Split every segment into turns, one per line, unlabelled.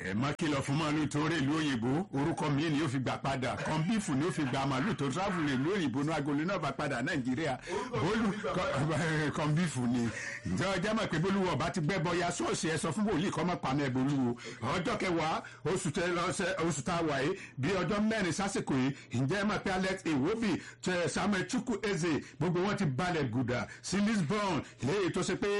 ẹ má kìlọ̀ fún màálù tó rè ìlú òyìnbó orúkọ mi ni ó fi gbà padà kọ́ńbífù ni ó fi gbà màálù tó travel ìlú òyìnbó ní agolo náà bá padà nàìjíríà bólú kọ́ńbífù ni ǹjẹ́ ọjà mọ̀ pé bólúwọ̀ bá ti gbẹ́bọ ya ṣọ́ọ̀ṣì ẹ sọ fún wòlíì kọ́ mọ́ pàmò ẹ̀ bolúwo ọjọ́ kẹwàá oṣù tẹ lọ́sẹ̀ oṣù tá a wà yìí bí ọjọ́ mẹ́rin sásìkò yìí ǹjẹ́ ẹ mọ̀ pé alex iwobi tẹ samuel chukwu eze gbogbo wọn ti balẹ̀ gùdà sí lisbon léyìí tó ṣe pé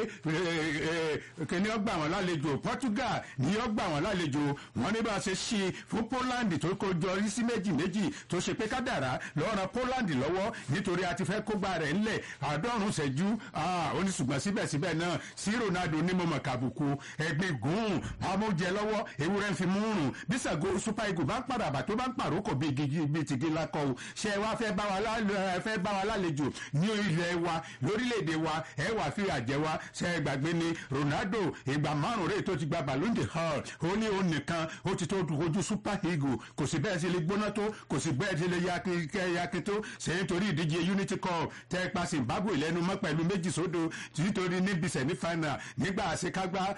kìnní ọgbà wọn lálejò portugal ní ọgbà wọn lálejò wọn ní bá a ṣe ṣí fún poland tó kojọ sí méjì méjì tó ṣe pé kádàrá lọ́ọ́ poland lọ́wọ́ nítorí a ti fẹ́ kógbá rẹ̀ ńlẹ̀ àádọ́rùn-ún ṣẹ́jú oníṣùgbọ́n síbẹ̀síbẹ̀ náà sí ronaldo ní mọ̀mọ́ kàbùkù ẹgbẹ́ gùn amóúnjẹ lọ́wọ́ ewúrẹ́ ń fi mú rùn bí sàgó super eagle bá ń padàbà tó bá ń pàrókò bíi gigi bíi tìgí lakọ o ṣe wá fẹ́ bá wa fẹ́ bá wa lálejò ní ilẹ̀ wa lórílẹ̀‐èdè wa ẹ wà fi àjẹ wa ṣe gbàgbé ni ronaldo ìgbà márùn rèé tó ti gba ballon de hall ó ní òun nìkan ó ti tó ojú super eagle kò sí bẹ́ẹ̀ sí lè gbóná tó kò sí bẹ́ẹ̀ sí lè yakin tó ṣe nítorí ìdíje unity cup tẹ́ pa zimbabwe lẹ́nu mọ́ pẹ̀lú méjì sódò nítorí níbi semi final nígbà àṣekágbá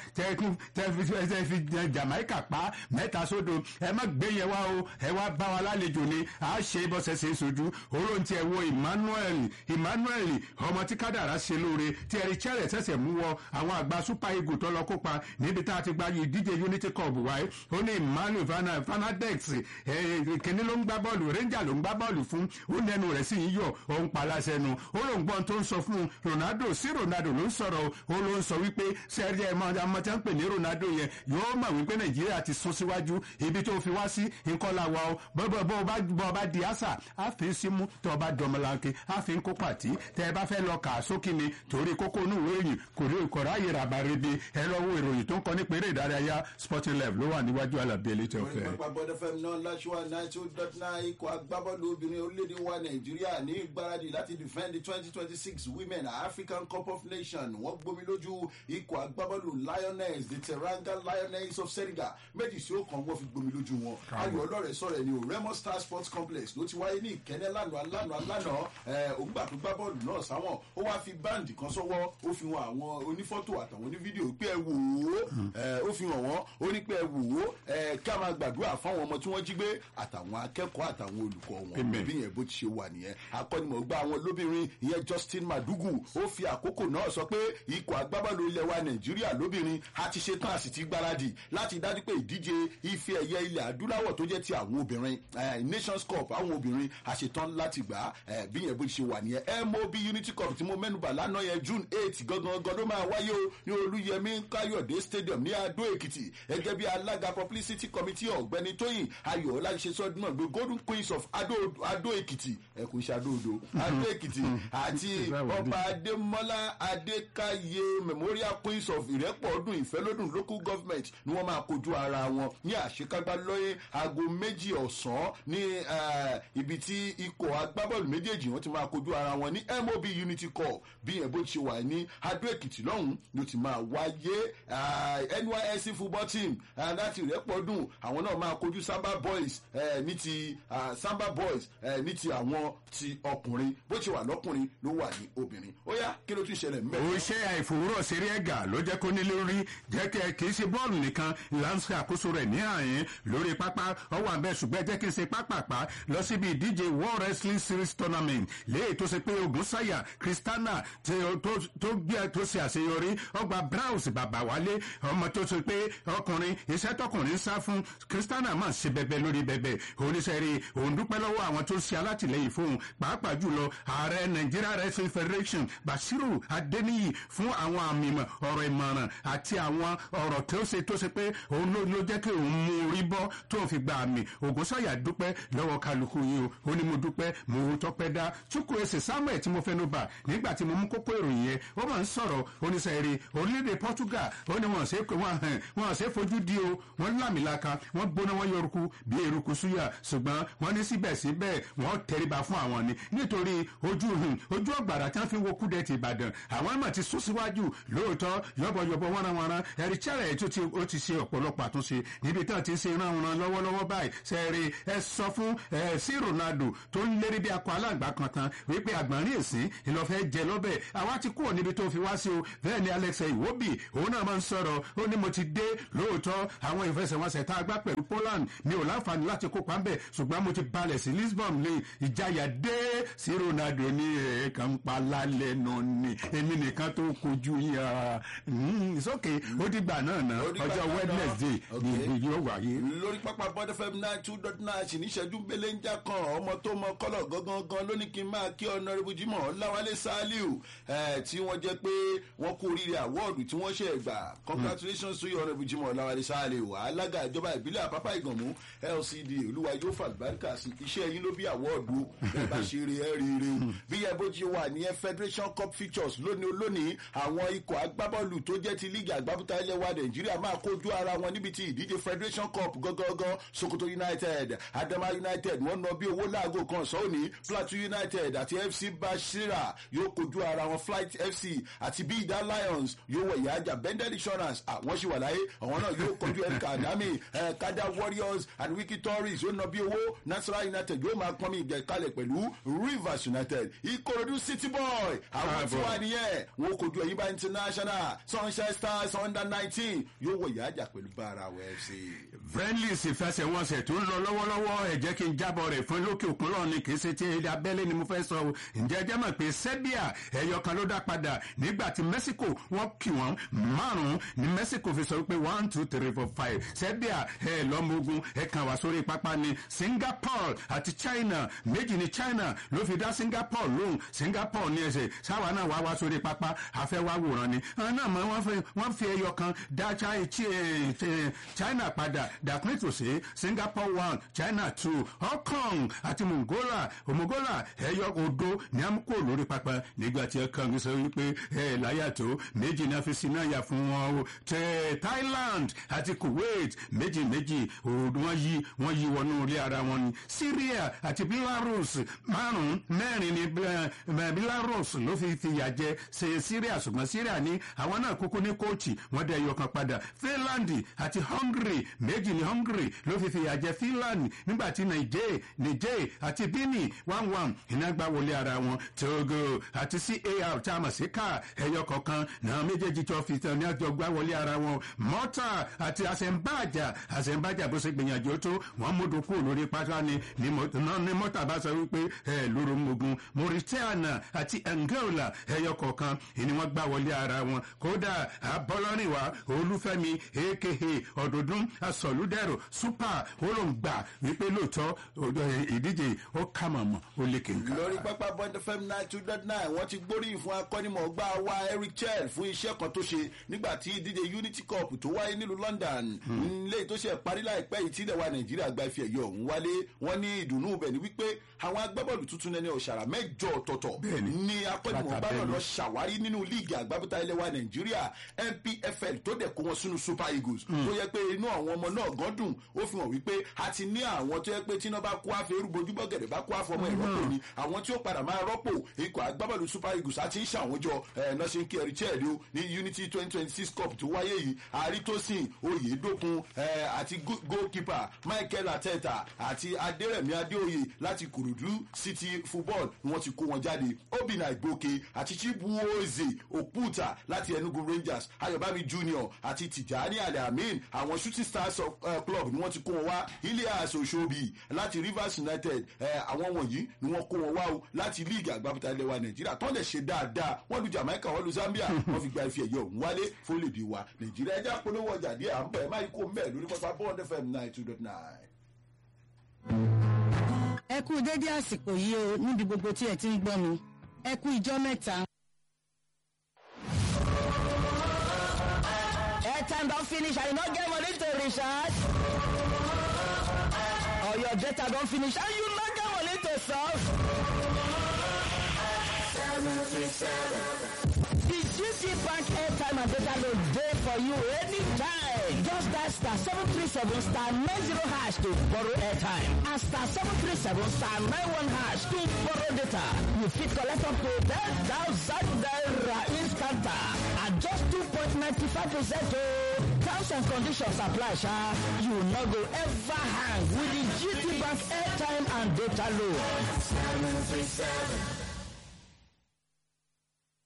tẹ́ fi jamaica pa mẹ́ta sódò ẹ má gbé yẹn wá o ẹ wá bá wa lálejò ni a ṣe bọ́sẹ̀ ṣe sojú olóńtì ẹ̀ wo emmanuel emmanuel ọmọ tí kádàrá ṣe lóore tí ẹ̀rí chẹ́rẹ̀ ṣẹ̀ṣẹ̀ mú wọ àwọn àgbà super eagle tó lọ kópa níbi tá a ti gba ìdíje unity cup wáyé ó ní emmanuel fanadex kìnní ló ń gbá bọ́ọ̀lù ranger ló ń gbá bọ́ọ̀lù fún ó nẹnu rẹ̀ sì ń yọ òun palasẹ̀ nu ó ló ń gbọ́n tó ń sọ fún ronaldo sí ronaldo ló ń sọ̀rọ̀ ó ló ń sọ wípé sẹ́ẹ̀rì ẹ̀ ọmọ tí wọ́n ń pè ní ronaldo yẹn yóò mọ̀ wípé nàìjíríà ti sún síwájú ibi tó fi wá sí nǹkan la wa o bọ́bọ́ bọ́ ọba di àṣà àfi símú tó ọba dọmọlanke àfi kó pàtí tẹ ẹ bá fẹ́ lọ kà á sókè ni torí kókó inú ìwé ìròyìn kò rí ìkọ̀rọ̀ ayé rà bàrẹ̀bẹ ẹ lọ wo ìròyìn tó ń kọ nípa eré ìdárayá sporting life ló wà níwájú alábí elétò ọ̀fẹ́.
ìpàpà bọ́dọ̀ fẹ́mi náà láṣúwà ninety two dot nine ikọ̀ agbábọ́ọ̀lù obìnrin orílẹ̀-èdè wa nàìjíríà ní ìgbáradì láti defend the twenty twenty six women african cup of nations wọ́n gbomi lójú ikọ̀ agbábọ́ọ̀lù lioness the teranga lioness of senegal méjì sí ó kàn wọ́n fi gbomi lójú wọn ayọ̀ ọlọ́rẹ̀ sọ̀rọ̀ ẹni o remo star sports complex ló ti wáyé ní ìkẹ́nẹ́ lánàá lánàá lánàá ògbà tó gbá bọ́ọ̀lù náà sáwọn ó wá fi báǹdì kan sọ́wọ́ ó fi hàn àwọn onífọ́tò àtàwọn onífídíò pé ẹ wò ó ó fi hàn wọ́n ó ní pé ẹ wò ó ká máa gbàdúrà fáwọn ọmọ tí wọ́n jí gbé àtàwọn akẹ́kọ̀ọ́ àtàwọn olùkọ́ wọn bí yẹn bó ti ṣe wà nìyẹn akọ́nimọ̀gbà àwọn lóbìnrin ìyẹn justin madugu ó fi àkókò náà sọ pé ikọ̀ agbábọ́ọ̀lù ilẹ̀ wa nàìjíríà lóbìnrin a ti ṣe tán a sì ti gbáradì láti dájú pé ìdíje ife ẹ̀yẹ ilẹ̀ adúláwọ̀ tó jẹ́ ti àwọn obìnrin nations cup àwọn obìnrin a ṣe tán láti gbà bí yẹn bó ti ṣe wà nìyẹn mob unity cup tí mo mẹ́nuba lánàá yẹn june eight gangan gan ló máa wáyé o ní olúyẹmí káyọ̀dé stadium ní adó èkìtì gẹ́gẹ́ bí alága publicity committee ọ̀gbẹ́ni tóyìn ayọ̀ọ́lá ṣe sọ́dún náà the golden queens of adó adó èkìtì ẹ kò ṣe adó odò adó èkìtì àti ọba adémọlá adékáyé memorial queens of ìrẹ́pọ̀ ọdún ìfẹ́lódùn local government ni wọ́n máa kojú ara wọn ní àṣekágbá lọ́yẹ́ aago méjì ọ̀sán ní ibi tí ikọ̀ agbábọ́ọ̀lù méjèèjì wọ́n ti máa kojú ara wọn ní mob unity cup bí ẹ̀ bó ti ṣe wà ní adó èkìtì lọ́hùn ló ti máa wáyé nysc football team láti ìrẹ́pọ̀ ọdún àwọn náà máa kojú samba boys ní ti samba boys ní ti àwọn ti ọkùnrin bó ti wà lọ́kùnrin ló wà ní obìnrin ó yá kí ló tún ṣẹlẹ̀ mbẹ́.
ó ṣe àìfòwúrọ̀ seré ẹ̀gà ló jẹ́ kó ní lórí jẹ́ kẹ́ kì í ṣe bọ́ọ̀lù nìkan lánṣẹ́ àkóso rẹ̀ ní àyín lórí pápá ọwọ́ àbẹ̀ ṣùgbọ́n jẹ́ kí n ṣe pápápá lọ síbi ìdíje world wrestling series tournament léyìí tó ṣe pé ogun sáyà kristana tó gbé tó ṣe àṣeyọrí ọgbà browse bàbá wálé ọmọ tó ṣe pé ọkùnrin iṣẹ́ tọkùnrin sá fún kristana máa ṣe bẹbẹ lórí bẹbẹ oníṣẹ́rí òun dúpẹ́ lọ́wọ́ àwọn tó ṣe alátìlẹyìn fóun pàápàá jùlọ ààrẹ nigeria wrestling federation basiru adeniyi fún àwọn àmì ọ̀rọ̀ ìmọ̀ràn àti àwọn ọ̀rọ̀ tó ṣe tó ṣe pé òun ló jẹ́ kí òun mú orí bọ́ tó fi gba àmì ògùnsọ̀yà dúpẹ́ lọ́wọ́ kálukú yìí o ó ní mo dúpẹ́ mo tọpẹ́ dá chukwu ẹsẹ̀ samuel tí mo fẹnu bà nígbà tí mo mú kókó ìròyìn yẹn ó máa ń sọ̀rọ̀ oníṣẹ́rí orílẹ̀-èdè portugal ó ní wọn ṣe wọn ṣe fojú di o wọn lámìlaka wọn gbóná wọn yọrùkú bí eruku súyà ṣùgbọ́n wọn ní síbẹ̀síbẹ̀ wọn tẹríba fún àwọn ni nítorí ojú ojú ọgbàrá tí wọn fi wo kúdẹ ti ìbàdàn àwọn àmọ̀ ti sún síwájú lóòótọ́ yọ̀bọ̀yọ̀bọ̀ wọ́nrawọ́nra ẹ̀rí chẹ́rẹ̀ tó ti ó ti ṣe ọ̀pọ̀lọpọ̀ àtúnṣe níbi tí wọ́n ti ń ṣe ìrànwọ́n lọ́wọ́lọ́wọ́ báyìí sẹ́ẹ̀rì ẹ sọ fún ẹ sí ronaldo tó ń lérí bí akọ aláǹgbá kan tán wípé àgbọ̀nrín èsín ìlọ́fẹ́ jẹ lọ́bẹ̀ àwa ti kúrò níbi tó fi wá sí o bẹ́ẹ̀ ni alex iwobi òun náà máa ń sọ̀rọ̀ ó ní mo ti dé lóòótọ́ àwọn ìfẹsẹ̀wọnsẹ̀ tá a gbá pẹ̀lú poland mi ò láǹfààní láti kópa ńbẹ̀ ṣùgbọ́n mo ti balẹ̀ sí lisbon lè ìjayà dé sí ronaldo ní ẹ̀ẹ̀kan ń pa lálẹ́ nù ni èmi nìkan tó kojú yín ìsókè ó dìgbà náà ná
Ó dìgbà
ọjọ́
náà ná.
wednesday ni
Okay.
ni yóò wáyé.
lórí pápá bọ́dẹ fm nine two dot nine sì níṣẹ́jú belenja kan ọmọ tó mọ kọ́lọ̀ gangan gan ló ní kí n máa kí ọ̀nàrẹ́bù jimoh ọ̀làwálé saliu eh, tí wọ́n jẹ́ pé wọ́n kú oríire àwọ́ọ̀dù tí wọ́n ṣe gbà congratulations to you ọ̀nàrẹ́bù jimoh ọ̀làwálé saliu alága ìjọba ìbílẹ̀ àpápá ìgànmú lcd olúwa yóò fà lùbáríkà sí iṣẹ́ yín ló bí àwọ́ọ̀dù ẹ bá ṣe eré ẹ rí ire o bí ẹ bó ti wà ní federation cup features lónìí olónìí àwọn ikọ̀ agbábọ́ọ̀lù tó jẹ́ ti líìgì àgbábútà ilẹ̀ wa nàìjíríà máa kojú ara wọn níbi tí ìdíje federation cup gangan sokoto united adama united wọn ná bí owó láago kan sọ́ọ̀nì plateau united àti fc bashira yóò kojú ara wọn flight fc àti bida lions yóò wẹ̀ yájà bendel insurance àwọn sì wà láyé àwọn náà yóò kojú mk adami eh, kada warriors and wiki tories yóò ná bí owó nasara united yóò máa pọnmi ìgbẹ́kalẹ̀ pẹ̀lú rivers united ikorodu city boy àwọn tí
Káàbọ̀.
wà nìyẹn wọn kojú ẹ̀yìnbá international sunshine stars under nineteen yóò wẹ̀ yájà pẹ̀lú barawa fc.
friendlies ìfẹsẹ̀wọnsẹ̀ tó ń lọ lọ́wọ́lọ́wọ́ ẹ jẹ́ kí n jábọ̀ rẹ̀ fún lókè òkun lọ́ọ̀ ni kì í ṣe ti èdè abẹ́lé ni mo fẹ́ sọ o ǹjẹ́ ẹ jẹ́ mọ̀ pé serbia ẹ̀yọ kan ló dá padà nígbà tí mexico wọ́n kì wọ́n márùn-ún ní mexico fi sọ pé one two three four five serbia ẹ̀ lọ́mọ ogun ẹ̀ kàn wá sórí pápá ni singapore àti china méjì ní china ló fi dá singapore lóhùn singapore ní ẹsẹ̀ sáwa náà wá wá sórí pápá afẹ́ wá wòran ni àwọn náà mọ̀ wọ́n fi- wọ́n fi ẹyọ kan dá Chi- Chi- eh, china padà dàpín tòsí singapore one china two hong kong àti mongola mongola ẹyọ odo ní amúkò lórí pápá nígbà tí ẹ kàn ń sọ wípé ẹ láyà tó méjì náà fi sinú àyà fún wọn o tẹ thailand àti kuwait méjì méjì òdo wọn yí wọn yí wọnú ilé ara wọn ni syria àti belarus márùn mẹ́rin ní Bel- eh, belarus ló fi fìyà jẹ ṣe syria ṣùgbọ́n syria ní àwọn náà kúkú ní kóòtù wọn dẹ ẹyọ kan padà finland àti hungary méjì ní hungary ló fi fìyà jẹ finland nígbà tí niger niger àti benin one one iná gbá wọlé ara wọn togo àti car tá a mọ̀ sí car ẹyọ kọ̀ọ̀kan náà méjèèjì tó fi tán ní àjọ gbá wọlé ara wọn mọ́tà àti àṣẹ̀ǹbàjà àṣẹ̀ǹbàjà bó ṣe gbìyànjú tó wọ́n mú dòkú lórí pátá ni ní mọ́- náà ní mọ́tà bá sọ wípé ẹ lóru mogun mauritania àti angola ẹyọ kọ̀ọ̀kan ìní wọ́n gbá wọlé ara wọn kódà abọ́lọ́rìnwá olúfẹ́mi aka ọ̀dọ̀dún asọ̀lúdẹ̀rọ̀ super olóńgbà wípé lóòótọ́ ọ̀dọ̀ ìdíje ó kà mọ̀mọ́ ó lè kéka.
lórí pápá bond fm nine two dot nine wọ́n ti gbóríyìn fún akọ́nimọ̀ọ́gbá wa eric chell fún iṣẹ́ kan tó ṣe nígbà tí ìdíje unity cup tó wáyé nílùú london ilé tó ṣe parí láìpẹ́ yìí tí ìdẹ̀wà nàìjíríà gba ife ẹ̀yọ ọ̀hún wálé wọ́n ní ìdùnnú bẹ̀ ni wípé àwọn agbábọ́ọ̀lù tuntun ẹni ọ̀ṣàrà mẹ́jọ ọ̀tọ̀ọ̀tọ̀
Bẹ́ẹ̀ni.
ní akọ́nimọ̀ọ́gbá náà
Látàbẹ́lú.
lọ ṣàwárí nínú líìgì àgbábọ́tà ilẹ̀ wa nàìjíríà npfl tó dẹ̀ kó wọn sínú super eagles tó yẹ pé inú àwọn ọmọ náà gan dùn ó fi hàn wípé a ti ní àwọn tó yẹ pé tí iná bá kó àfẹ erúbojú bọ́gẹ̀dẹ̀ bá kó àfọmọ ìrọ́pò ni àwọn tí ó padà máa rọ́pò ikọ̀ agbábọ́ọ̀lù super eagles àti ń ṣàwọn jọ ẹ̀ náà ṣe ń kí ẹ̀rí chẹ́ẹ̀dì o ní unity twenty twenty six cup tó wáyé yìí àrítósìn oyèdókun ẹ̀ àti go- goalkeeper michael ateta àti adérẹ̀mí adéoyè láti kòròdú city football ni wọ́n ti kó wọn jáde obìnrin àìgbòkè àti chibuoze òkúta láti enugu rangers ayọ̀bámi junior àti tìjàní alamin àwọn shooting stars of, uh, club ni wọ́n ti kó wọn wá ilias oshobi láti rivers united eh, àwọn wọ̀nyí ni wọ́n kó wọn wá o láti league àgbàbọ̀tà ilẹ̀ wa nàìjíríà tó lè ṣe dáadáa wọ́n lu jamaica wọ́n lu zambia wọ́n fi gba ife ẹ̀yẹ òun wálé fólèdè wa nàìjíríà ẹja polówó ọjà díẹ̀ à ń bẹ̀ máa kó mbẹ́ lórí pápá bond fm nine two dot nine.
ẹ kú dédé àsìkò yìí o níbi gbogbo tí ẹ ti ń gbọ́ mi ẹ kú ìjọ mẹ́ta. airtime don finish and you no get money to recharge. or your data don finish and you no get money to solve. The GT Bank airtime and data load dey for you anytime. Just dial star seven three seven star nine zero hash to borrow airtime and star seven three seven star nine one hash to borrow data. You fit collect up to ten thousand naira instanta at just two point ninety five percent o. Terms and conditions apply sha. You no go ever hang with the GT Bank airtime and data load.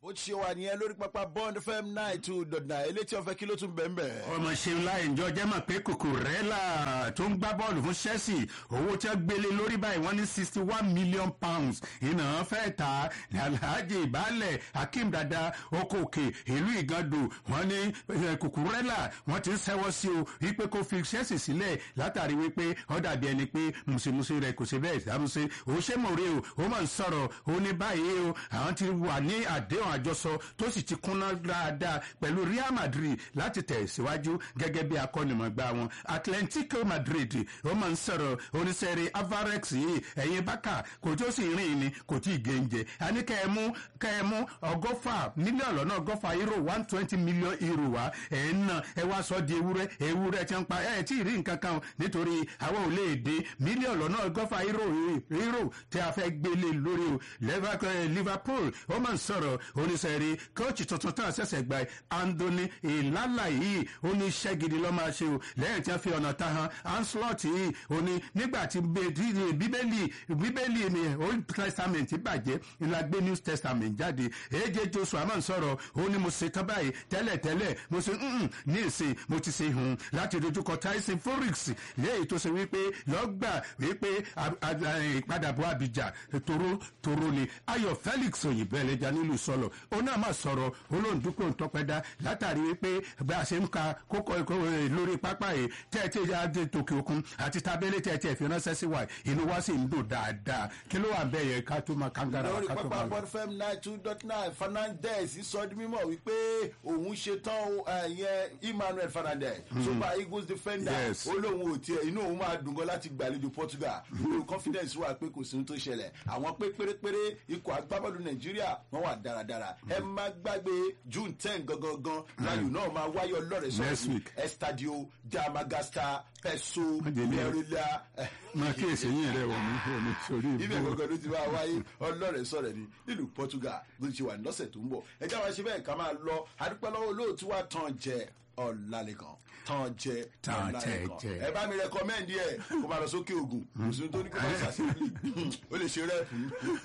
bó ti ṣe wà nìyẹn lórí pápá bond fm nine two dot nine elétí ọ̀fẹ́ kí ló tún bẹ̀ ń bẹ̀.
ọmọ ṣeun láì jọ jẹ́ mọ̀ pé kòkòrẹ́là tó ń gbá bọ́ọ̀lù fún chelsea owó tí wọ́n gbélé lórí báyìí wọ́n ní sixty one million pounds iná fẹ́ ta ní alhaji ìbálẹ̀ akeem dada okòkè ìlú ìgàndò wọ́n ní kòkòrẹ́là wọ́n ti ń sẹ́wọ́ sí o wípé kó fi chelsea sílẹ̀ látàrí wípé ó dàbí ẹni pé mùsùlùmí rẹ̀ kò sí bẹ́ẹ̀ dámúṣe ó ṣe mọ̀rẹ́ o ó máa ń sọ̀rọ̀ ó ní báyìí o àwọn ti wà ní àdéhùn àjọsọ tó sì ti kúnná dáadáa pẹ̀lú real madrid láti tẹ̀ síwájú gẹ́gẹ́ bí akọ́nimọ̀gbá wọn atlantico madrid ó máa ń sọ̀rọ̀ oníṣẹ́rẹ́ avarex yìí ẹ̀yin bákà kò tó sì rìn ní kò tí ì gẹ́ǹjẹ àní kẹ́ẹ̀mú kẹ́ẹ̀mú ọgọ́fà mílíọ̀nù lọ́nà ọgọ́fà euro one twenty million euro wa ẹ̀ ń nà ẹ wá sọ di ewúrẹ́ ewúrẹ́ tí ń pa ẹ̀ tí ì rí nǹkan kan nítorí àwọn ò lè dé mílíọ̀nù lọ́nà ọgọ́fà euro euro tí a fẹ́ gbélé lórí o liverpool ó máa ń sọ̀rọ̀ oníṣẹ́rẹ́ kóòtù tuntun tán ṣẹ̀ṣẹ̀ gba andoni ìlàlà yìí ó ní iṣẹ́ gidi lọ́ máa ṣe o lẹ́yìn tí wọ́n fi ọ̀nà ta han anslot yìí ó ní nígbà tí bíbélì bíbélì ni old testament bàjẹ́ ńlá gbé new testament jáde èjè joshua máa ń sọ̀rọ̀ ó ní mo ṣe tán báyìí tẹ́lẹ̀ tẹ́lẹ̀ mo ṣe ní ìsìn mo ti ṣe hùn láti dojúkọ tyson forex léyìí tó ṣe wípé lọ́gbà wípé ìpadàbọ̀ abidjan toro toro ni ayọ̀ felix òyìnbó ẹlẹ́jà nílùú sọ̀lọ̀ ó náà máa sọ̀rọ̀ olóńdúkọ̀ ntọ́pẹ́dá látàrí wípé bá a ṣe ń ka kókó lórí pápá yìí tẹ́ẹ̀tì adé tòkè òkun àti tábẹ́lẹ́ tẹ́ẹ̀tì ẹ̀fẹ́ ránṣẹ́ sí wa inú wa sì ń dùn dáadáa kí ló wà bẹ́ẹ̀ yẹ ká tó máa kangara wa
lórí
ká tó
pápá
máa
bond fm nine two dot nine fernandez sọ di mímọ wípé òun ṣe tán ẹyẹn emmanuel fernandez super eagles defender
Yes.
ó lóun ò tiẹ̀ inú òun máa dùn gan láti gbàlejò portugal ìwé confidence wà pé kò sí ohun tó ṣẹlẹ̀ àwọn pé pérépéré ikọ̀ agbábọ́ọ̀lù nàìjíríà wọ́n wà dáradára ẹ má gbàgbé june ten gangan láyò náà máa wáyé ọlọ́rẹ̀
Next
sọ̀rọ̀
week.
estadio damagasta peso
jẹ́ ní-
mẹ́rìnlá
máa kíyèsí yín rẹ̀ wọ̀ ní òní sórí
ibẹ̀
ìbú
gangan ló ti máa wáyé ọlọ́rẹ̀ sọ̀rọ̀ ni nílùú portugal ló ti wà lọ́sẹ̀ tó ń bọ̀ ẹjẹ́ wa ṣe bẹ́ẹ̀ ká máa lọ adúpẹ́ lọ́wọ́ olóòtú wa tán jẹ ọ̀làlẹ̀kan tán jẹ
Tán jẹ,
ọ̀làlẹ̀kan
jẹ.
ẹ bá mi rẹkọmẹ́ndì ẹ̀ kó máa lọ sókè ògùn mùsùlùmí tó ní kó máa ṣàṣìlì ó lè ṣe rẹ́ẹ̀pù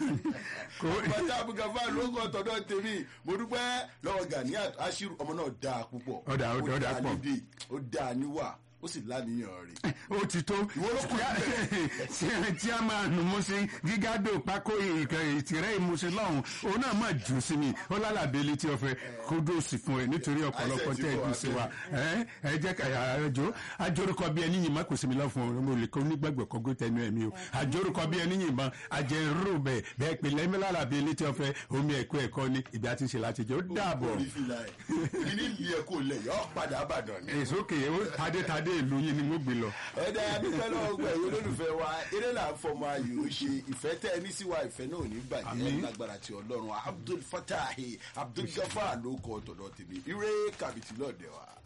pátá abúgàfà ló ń kọ́ tọ́dọ̀ tèmi mo dúpẹ́ lọ́wọ́ ganiat ashiru ọmọ náà dáa púpọ̀
Ó dáa, ó dáa, ó dáa pọ̀.
nídìí ó dáa níwà ó sì láníyàn rẹ̀
ó ti tó
ló kù
tí- tí a máa nù mú sí gígádò pákó ìtìrẹ́ ìmúṣe lọ́hùn òun náà máa jù sí mi ó lálàbí létí ọ̀fẹ́ kódó sì fún ẹ nítorí ọ̀pọ̀lọpọ̀
Àìsàn ti
tẹ́ ẹ
bọ̀
jù sí wa
abẹ́.
ẹ ẹ jẹ́ ká àjò àjórúkọ bí ẹni yìnbọn kò sí mi lọ́fun mo lè kó nígbàgbọ́ kọ́gó tẹnu ẹ̀mí o àjórúkọ bí ẹni yìnbọn àjẹrú bẹ̀ bẹ́ẹ̀ pé lẹ́mí lálàbí létí ọ̀fẹ́ omi ẹ̀kọ́ ẹ̀kọ́ ni ìgbà àti ìṣẹ̀lẹ̀ àti ìjẹ́ ó dàbọ̀
orí fìlà ẹ̀ ìní ìlú ẹ̀ kò lẹ̀ yọ padà àbàdàn ni.
èso kè é tadétadé ìlú yín ni mo gbé lọ.
ẹ̀dá adúpẹ́ lọ́wọ́ gbẹ̀ yín olólùfẹ́ wa eré là ń fọmọ ayò ó ṣe ìfẹ́ tẹ́ ẹ ní sí wa ìfẹ́ náà ò ní bàjẹ́
Àmín.
lágbára ti ọlọ́run abdul fatahi abdul gafar ló kọ́ tọ̀dọ̀ tèmi ire kàbìtì lọ́ọ̀dẹ̀ wa.